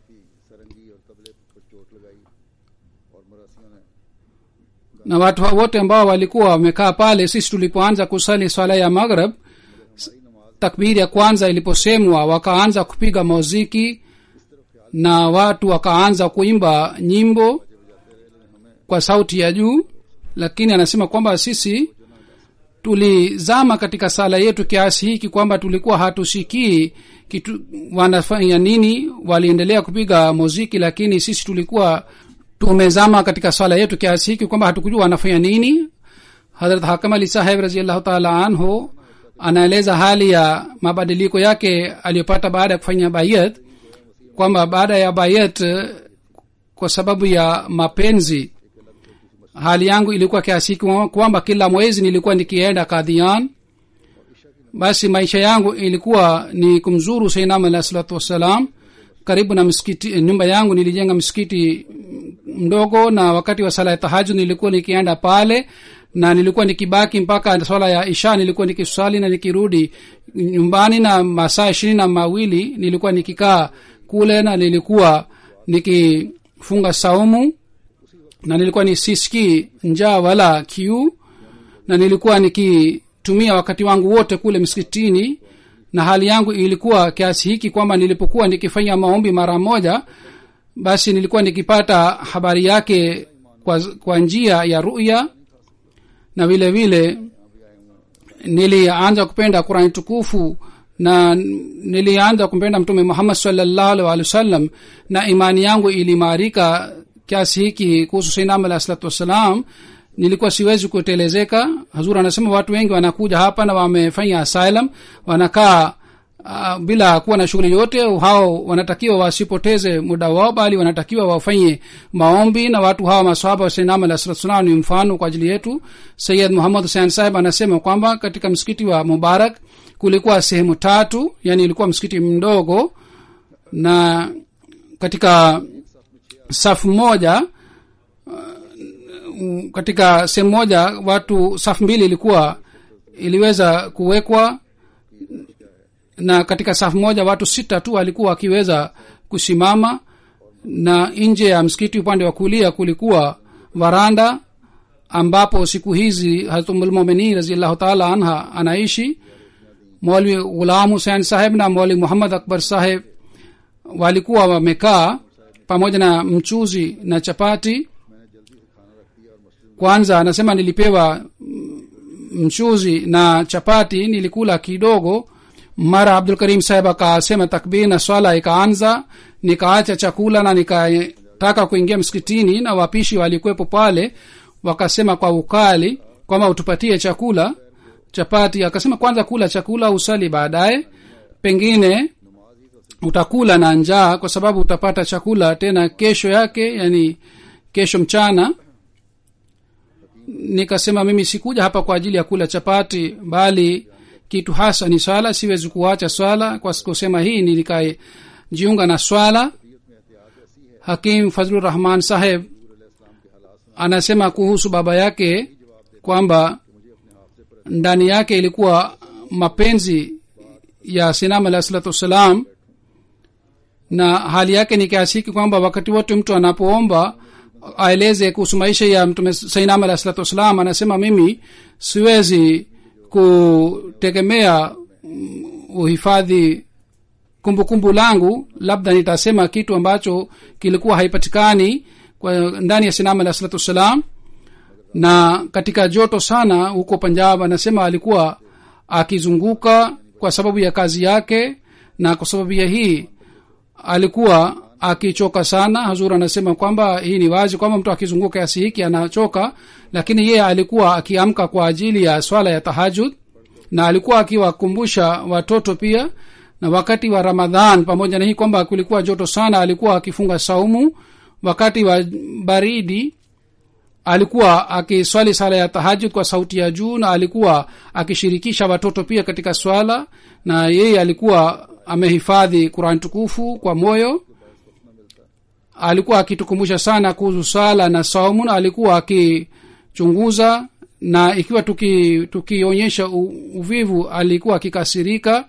na watu hao wote ambao walikuwa wamekaa pale sisi tulipoanza kusali swala ya maghrib takbiri ya kwanza iliposemwa wakaanza kupiga muziki na watu wakaanza kuimba nyimbo kwa sauti ya juu lakini anasema kwamba sisi tulizama katika sala yetu kiasi hiki kwamba tulikuwa hatusikii kitu wanafanya nini waliendelea kupiga muziki lakini sisi tulikuwa tumezama katika swala yetu kiasi hiki kwamba hatukujua wanafanya nini hadrat hakam ali saheb raziallahu taala anhu anaeleza hali ya mabadiliko yake aliyopata baada ya kufanya bayat kwamba baada ya bayat eh, kwa sababu ya mapenzi hali yangu ilikuwa kiasi hiki kwamba kila mwezi nilikuwa nikienda kadhian basi maisha yangu ilikuwa ni kumzuru sainam alah salatu wassalam karibu na msikiti nyumba yangu nilijenga msikiti mdogo na wakati wa sala ya tahajud nilikuwa nikienda pale na nilikuwa nikibaki mpaka swala ya isha nilikuwa nikiswali na nikirudi nyumbani na masaa ishirini na mawili nilikuwa nikikaa kule na nilikuwa nikifunga saumu na nilikuwa nisisikii njaa wala kiu na nilikuwa nikitumia wakati wangu wote kule msikitini na hali yangu ilikuwa kiasi hiki kwamba nilipokuwa nikifanya maombi mara moja basi nilikuwa nikipata habari yake kwa, kwa njia ya ruya na vile vile nilianza kupenda qurani tukufu na nilianza kumpenda mtume muhammad salllahu alih walih wasallam na imani yangu ilimarika kiasi hiki kuhusu sainam alah salatu wassalam nilikuwa siwezi kutelezeka hazur anasema watu wengi wanakuja hapa na wamefanya asylum wanakaa uh, bila kuwa na shughuli yote hao wanatakiwa wasipoteze muda wao bali wanatakiwa wafanye maombi na watu hawa masahaba wasainam alah salatu wassalam ni mfano kwa ajili yetu sayid muhammad husein sahib anasema kwamba katika msikiti wa mubarak kulikuwa sehemu tatu yani ilikuwa msikiti mdogo na katika safu moja uh, katika sehemu moja watu safu mbili ilikuwa iliweza kuwekwa na katika safu moja watu sita tu walikuwa wakiweza kusimama na nje ya msikiti upande wa kulia kulikuwa varanda ambapo siku hizi hatumulmuminin raziallahu taala anha anaishi mwali ghulam husein saheb na mwali muhammad akbar saheb walikuwa wamekaa pamoja na mchuzi na chapati kwanza anasema nilipewa mchuzi na chapati nilikula kidogo mara abdul karim saheb akasema takbir na swala ikaanza nikaacha chakula na nikataka kuingia msikitini na wapishi walikuwepo pale wakasema kwa ukali kwamba utupatie chakula chapati akasema kwanza kula chakula usali baadaye pengine utakula na njaa kwa sababu utapata chakula tena kesho yake yani kesho mchana nikasema mimi sikuja hapa kwa ajili ya kula chapati bali kitu hasa ni swala siwezi kuacha swala kwa kusema hii nilikajiunga na swala hakim fazlur rahman saheb anasema kuhusu baba yake kwamba ndani yake ilikuwa mapenzi ya sinam alah salatu wassalam na hali yake ni kiasi hiki kwamba wakati wote mtu anapoomba aeleze kuhusu maisha ya mtume sainam alah salatu wassalam anasema mimi siwezi kutegemea uhifadhi kumbukumbu langu labda nitasema kitu ambacho kilikuwa haipatikani kwa ndani ya sinam alah salatu wassalam na katika joto sana huko panjab anasema alikuwa akizunguka kwa sababu ya kazi yake na kwa sababu ya hii alikuwa akichoka sana hazur anasema kwamba hii ni wazi kwamba mtu akizunguka kiasi hiki anachoka lakini yeye alikuwa akiamka kwa ajili ya swala ya tahajud na alikuwa akiwakumbusha watoto pia na wakati wa ramadhan pamoja na hii kwamba kulikuwa joto sana alikuwa akifunga saumu wakati wa baridi alikuwa akiswali sala ya tahajud kwa sauti ya juu na alikuwa akishirikisha watoto pia katika swala na yeye alikuwa amehifadhi qurani tukufu kwa moyo alikuwa akitukumbusha sana kuhusu swala na saumu na alikuwa akichunguza na ikiwa tukionyesha tuki uvivu alikuwa akikasirika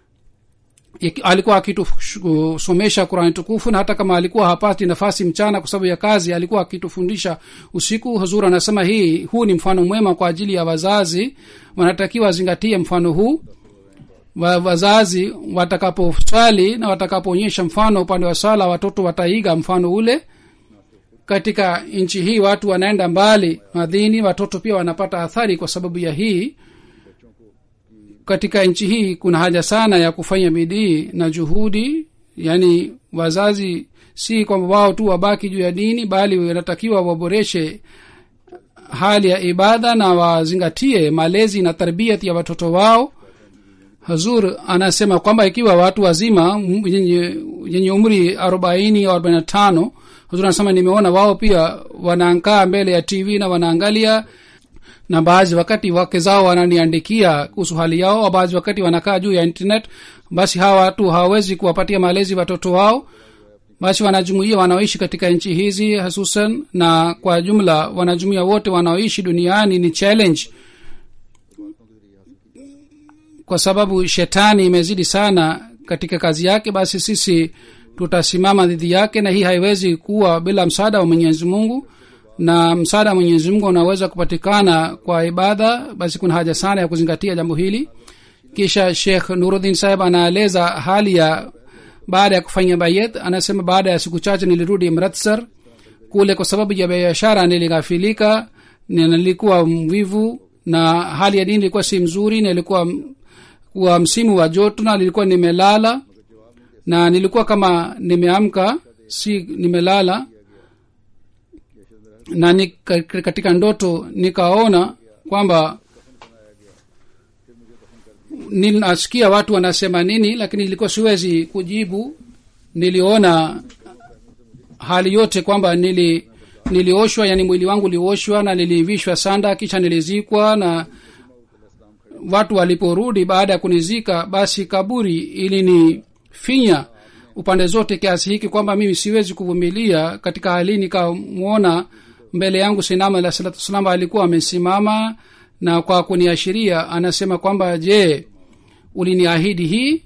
alikuwa akitusomesha qurani tukufu na hata kama alikuwa hapati nafasi mchana kwa sababu ya kazi alikuwa akitufundisha usiku huzur anasema hii huu ni mfano mwema kwa ajili ya wazazi wanatakiwa wazingatie mfano huu wa, wazazi watakaposwali na watakapoonyesha mfano upande wa swala watoto wataiga mfano ule katika nchi hii watu wanaenda mbali madhini watoto pia wanapata athari kwa sababu ya hii katika nchi hii kuna haja sana ya kufanya bidii na juhudi yaani wazazi si kwamba wao tu wabaki juu ya dini bali wanatakiwa waboreshe hali ya ibada na wazingatie malezi na tarbiyat ya watoto wao hazur anasema kwamba ikiwa watu wazima yenye umri arobaini au arobaini na tano hazur anasema nimeona wao pia wanaankaa mbele ya tv na wanaangalia na baadhi wakati wake zao wananiandikia kuhusu hali yao au baadhi wakati wanakaa juu ya internet basi hawa watu hawawezi kuwapatia malezi watoto wao basi wanajumuia wanaoishi katika nchi hizi hususan na kwa jumla wanajumuia wote wanaoishi duniani ni challenge kwa sababu shetani imezidi sana katika kazi yake basi sisi tutasimama dhidi yake na hii haiwezi kuwa bila msaada wa mwenyezi mungu na msaada wa mwenyezi mungu unaweza kupatikana kwa ibada basi kuna haja sana ya kuzingatia jambo hili kisha shekh nuruddin saheb anaeleza hali ya baada ya kufanya bayet anasema baada ya siku chache nilirudi mratsar kule kwa sababu ya biashara nilighafilika nilikuwa mvivu na hali ya dini ilikuwa si mzuri na ilikuwa wa msimu wa joto na nilikuwa nimelala na nilikuwa kama nimeamka si nimelala na ni, katika ndoto nikaona kwamba ninasikia watu wanasema nini lakini ilikuwa siwezi kujibu niliona hali yote kwamba nili nilioshwa yani mwili wangu ulioshwa na nilivishwa sanda kisha nilizikwa na watu waliporudi baada ya kunizika basi kaburi ilinifinya upande zote kiasi hiki kwamba mimi siwezi kuvumilia katika hali nikamwona mbele yangu sinama alah salatu wassalam alikuwa amesimama na kwa kuniashiria anasema kwamba je uliniahidi hii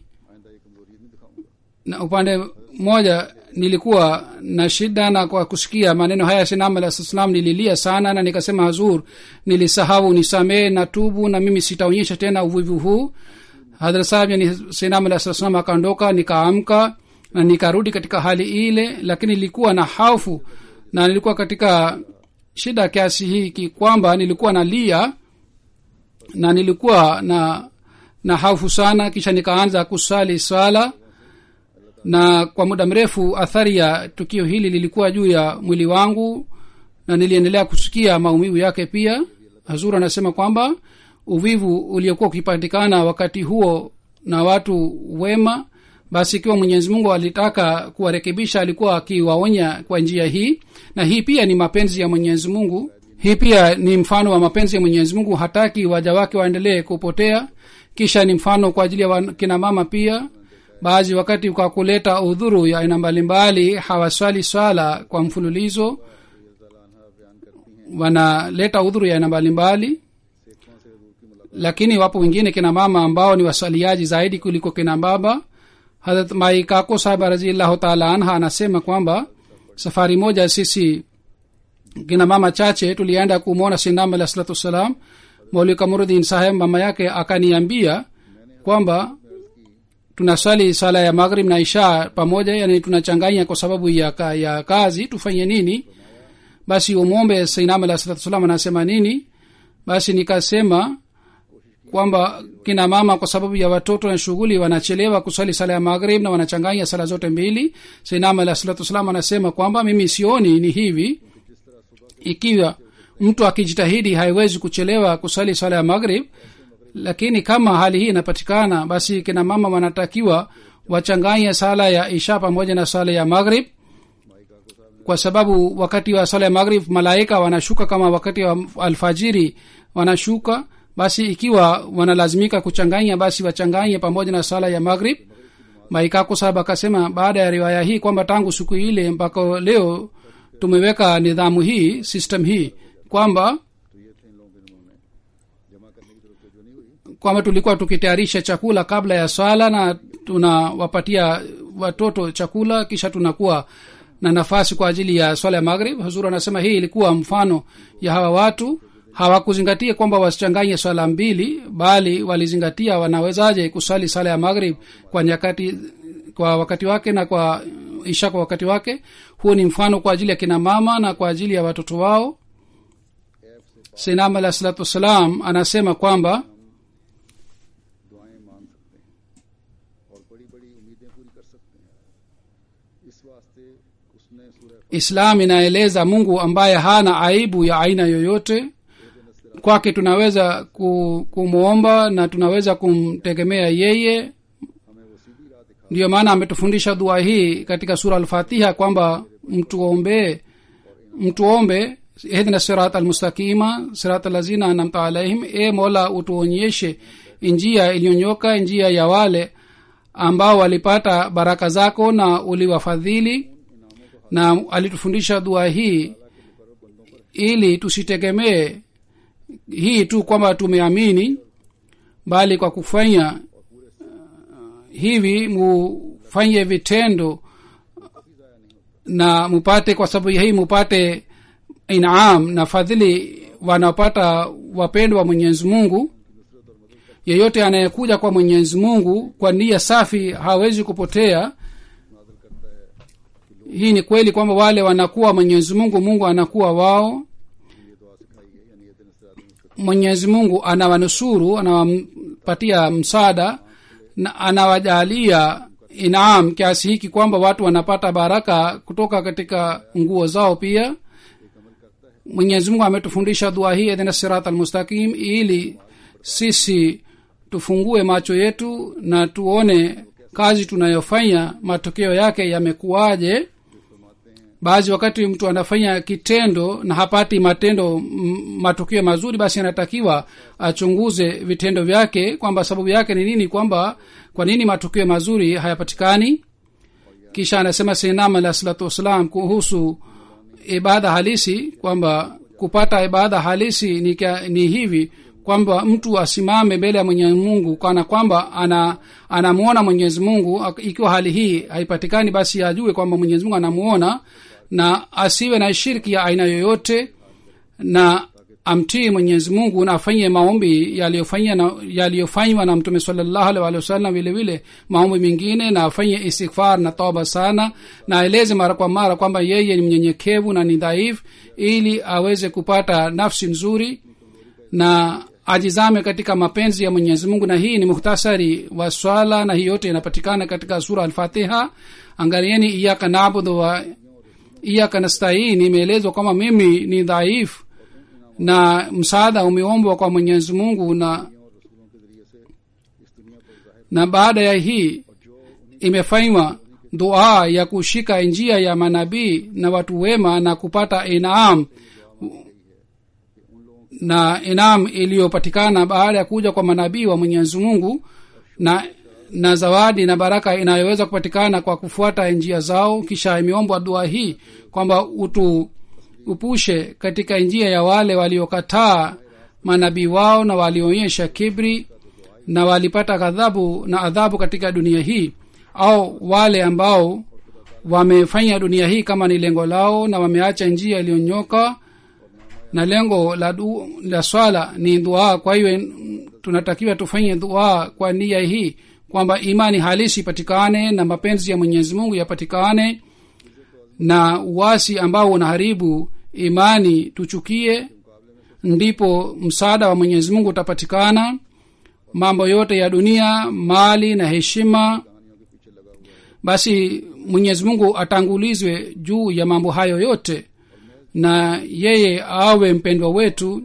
na upande mmoja nilikuwa na shida na kwa kusikia maneno haya sinam alah salam nililia sana na nikasema hazur nilisahau nisamee na tubu na mimi sitaonyesha tena uvivu huu hadra sahab yani sinam alah salam akaondoka nikaamka na nikarudi katika hali ile lakini nilikuwa na hafu na nilikuwa katika shida kiasi hiki kwamba nilikuwa nalia na nilikuwa na na hafu sana kisha nikaanza kusali swala na kwa muda mrefu athari ya tukio hili lilikuwa juu ya mwili wangu na niliendelea kusikia maumivu yake pia hazur anasema kwamba uvivu uliokuwa ukipatikana wakati huo na watu wema basi ikiwa mwenyezi mungu alitaka kuwarekebisha alikuwa akiwaonya kwa njia hii na hii pia ni mapenzi ya mwenyezi mungu hii pia ni mfano wa mapenzi ya mwenyezi mungu hataki waja wake waendelee kupotea kisha ni mfano kwa ajili ya kina mama pia baadhi wakati kwa kuleta udhuru ya aina mbalimbali hawaswali swala kwa mfululizo wanaleta udhuru ya aina mbalimbali lakini wapo wengine kina mama ambao ni waswaliaji zaidi kuliko kina baba harat mai kako sahaba raziallahu taala anha anasema kwamba safari moja sisi kina mama chache tulienda kumwona sinam alah salatu wassalam mauli kamurudin saheb mama yake akaniambia kwamba tunaswali sala ya maghrib na isha pamoja yani tunachanganya kwa sababu ya, ka, ya kazi tufanye nini basi umwombe sainam alah salatu salam anasema nini basi nikasema kwamba kina mama kwa sababu ya watoto na shughuli wanachelewa kusali sala ya maghrib na wanachanganya sala zote mbili sainam alah salatu wassalam anasema kwamba mimi sioni ni hivi ikiwa mtu akijitahidi haiwezi kuchelewa kusali sala ya maghrib lakini kama hali hii inapatikana basi kina mama wanatakiwa wachanganye sala ya isha pamoja na sala ya maghrib kwa sababu wakati wa sala ya maghrib malaika wanashuka kama wakati wa alfajiri wanashuka basi ikiwa wanalazimika kuchanganya basi wachanganye pamoja na sala ya maghrib maikako sahab akasema baada ya riwaya hii kwamba tangu siku ile mpaka leo tumeweka nidhamu hii system hii kwamba kwamba tulikuwa tukitayarisha chakula kabla ya swala na tunawapatia watoto chakula kisha tunakuwa na nafasi kwa ajili ya swala ya maghrib huzur anasema hii ilikuwa mfano ya hawa watu hawakuzingatia kwamba wasichanganye swala mbili bali walizingatia wanawezaje kusali sala ya maghrib kwa nyakati kwa wakati wake na kwa isha kwa wakati wake huo ni mfano kwa ajili ya kina mama na kwa ajili ya watoto wao sinam alah salatu wassalam anasema kwamba दुआएं मान सकते हैं और बड़ी बड़ी उम्मीदें पूरी कर सकते हैं इस वास्ते उसने सूरह islam inaeleza mungu ambaye hana aibu ya aina yoyote kwake tunaweza ku- kumwomba na tunaweza kumtegemea yeye हमें वो सीधी राह दिखा ndiyo maana ametufundisha dua hii katika sura alfatiha kwamba mtuombee mtuombe ihdina sirat almustaqima sirat alazina anamta alaihim e mola utuonyeshe njia iliyonyoka njia ya wale ambao walipata baraka zako na uliwafadhili na alitufundisha dua hii ili tusitegemee hii tu kwamba tumeamini bali kwa kufanya hivi mufanye vitendo na mupate kwa sababu hii mupate inam na fadhili wanapata wapendwa wa mwenyezi mungu yeyote anayekuja kwa mwenyezi mungu kwa nia safi hawezi kupotea hii ni kweli kwamba wale wanakuwa mwenyezi mungu mungu anakuwa wao mwenyezi mungu anawanusuru anawampatia msaada na anawajalia inam kiasi hiki kwamba watu wanapata baraka kutoka katika nguo zao pia mwenyezi mungu ametufundisha dua hii edhina sirat almustaqim ili sisi tufungue macho yetu na tuone kazi tunayofanya matokeo yake yamekuwaje baadhi wakati mtu anafanya kitendo na hapati matendo m- matokeo mazuri basi anatakiwa achunguze vitendo vyake kwamba sababu yake ni nini kwamba kwa nini matokeo mazuri hayapatikani kisha anasema sinam alah salatu wassalam kuhusu ibada halisi kwamba kupata ibada halisi ni, kia, ni hivi kwamba mtu asimame mbele ya mwenyezi mungu kana kwamba ana anamwona mwenyezi mungu Ak- ikiwa hali hii haipatikani basi ajue kwamba mwenyezi mungu anamuona na asiwe na shirki ya aina yoyote na amtii mwenyezi mungu na afanye maombi yaliyofanywa na, yaliyofanywa na mtume salallahu alaihi waalihi wasallam vile vile maombi mengine na afanye istighfar na toba sana na aeleze mara kwa mara kwamba yeye ni mnyenyekevu na ni dhaifu ili aweze kupata nafsi nzuri na ajizame katika mapenzi ya mwenyezi mungu na hii ni muhtasari wa swala na hii yote inapatikana katika sura alfatiha angalieni iyaka nabudu wa iyaka nastain imeelezwa kwamba mimi ni dhaifu na msaada umeombwa kwa mwenyezi mungu na na baada ya hii imefanywa dua ya kushika njia ya manabii na watu wema na kupata inam na inam iliyopatikana baada ya kuja kwa manabii wa mwenyezi mungu na na zawadi na baraka inayoweza kupatikana kwa kufuata njia zao kisha imeombwa dua hii kwamba utu upushe katika njia ya wale waliokataa manabii wao na walionyesha kibri na walipata ghadhabu na adhabu katika dunia hii au wale ambao wamefanya dunia hii kama ni lengo lao na wameacha njia iliyonyoka na lengo la, du, la swala ni dua kwa hiyo tunatakiwa tufanye dua kwa nia hii kwamba imani halisi ipatikane na mapenzi ya mwenyezi mungu yapatikane na uwasi ambao unaharibu imani tuchukie ndipo msaada wa mwenyezi mungu utapatikana mambo yote ya dunia mali na heshima basi mwenyezi mungu atangulizwe juu ya mambo hayo yote na yeye awe mpendwa wetu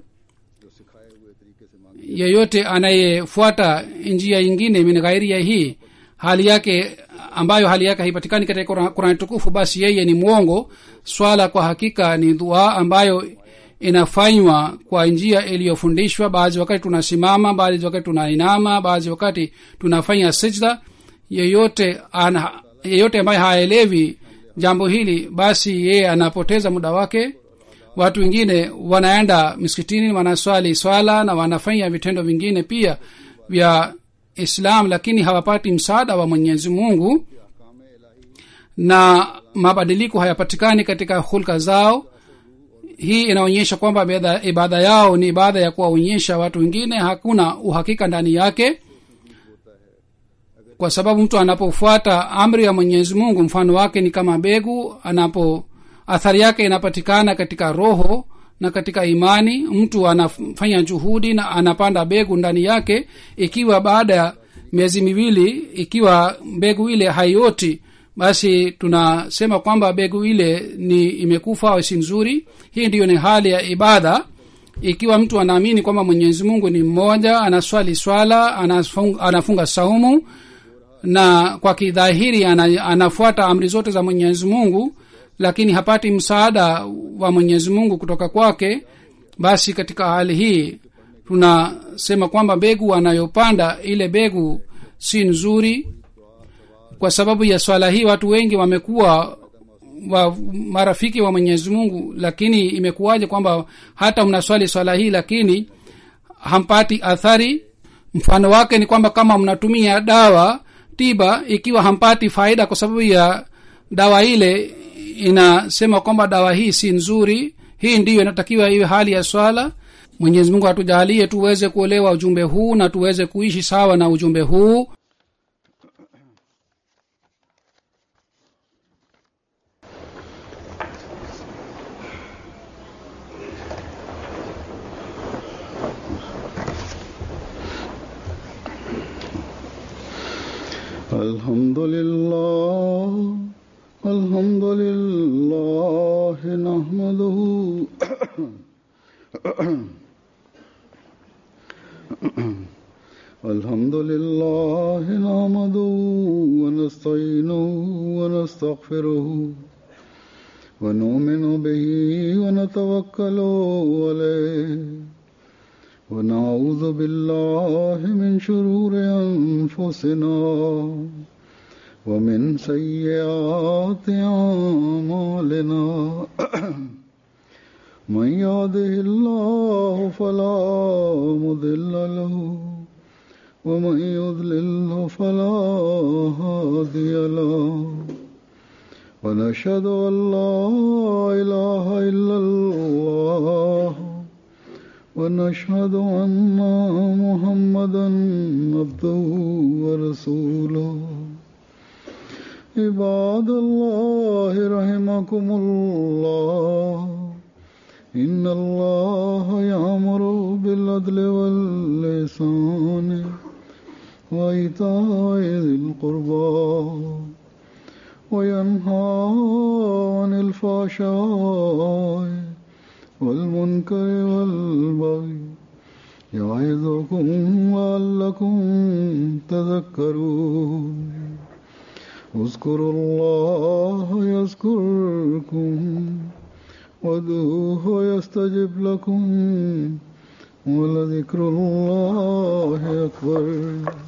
yeyote anayefuata njia ingine min ghairia hii hali yake ambayo hali yake haipatikani katika Qur'an- qurani tukufu basi yeye ni mwongo swala kwa hakika ni dua ambayo inafanywa kwa njia iliyofundishwa baadhi wakati tunasimama baadhi wakati tunainama baadhi wakati tunafanya sijda yeyote ana, yeyote ambaye haelewi jambo hili basi yeye anapoteza muda wake watu wengine wanaenda misikitini wanaswali swala na wanafanya vitendo vingine pia vya islam lakini hawapati msaada wa mwenyezi mungu na mabadiliko hayapatikani katika hulka zao hii inaonyesha kwamba ibada- ibada yao ni ibada ya kuwaonyesha watu wengine hakuna uhakika ndani yake kwa sababu mtu anapofuata amri ya mwenyezi mungu mfano wake ni kama begu anapo athari yake inapatikana katika roho na katika imani mtu anafanya juhudi na anapanda begu ndani yake ikiwa baada ya miezi miwili ikiwa mbegu ile haioti basi tunasema kwamba begu ile ni imekufa au si nzuri hii ndiyo ni hali ya ibada ikiwa mtu anaamini kwamba mwenyezi mungu ni mmoja anaswali swala anafunga, anafunga saumu na kwa kidhahiri ana, anafuata amri zote za mwenyezi mungu lakini hapati msaada wa mwenyezi mungu kutoka kwake basi katika hali hii tunasema kwamba mbegu anayopanda ile mbegu si nzuri kwa sababu ya swala hii watu wengi wamekuwa wa marafiki wa mwenyezi mungu lakini imekuwaje kwamba hata mnaswali swala hii lakini hampati athari mfano wake ni kwamba kama mnatumia dawa tiba ikiwa hampati faida kwa sababu ya dawa ile inasema kwamba dawa hii si nzuri hii ndiyo inatakiwa iwe hali ya swala mwenyezi mungu atujalie tuweze kuelewa ujumbe huu na tuweze kuishi sawa na ujumbe huu الحمد لله الحمد لله نحمده الحمد لله نحمده ونستعينه ونستغفره ونؤمن به ونتوكل عليه ونعوذ بالله من شرور أنفسنا ومن سيئات أعمالنا من يهده الله فلا مضل له ومن يضلله فلا هادي له ونشهد أن لا إله إلا الله ونشهد أن محمدا عبده ورسوله عباد الله رحمكم الله إن الله يأمر بالعدل واللسان وإيتاء ذي القربى وينهى عن الفحشاء والمنكر والبغي يعظكم لعلكم تذكرون اذكروا الله يذكركم وادعوه يستجب لكم ولذكر الله أكبر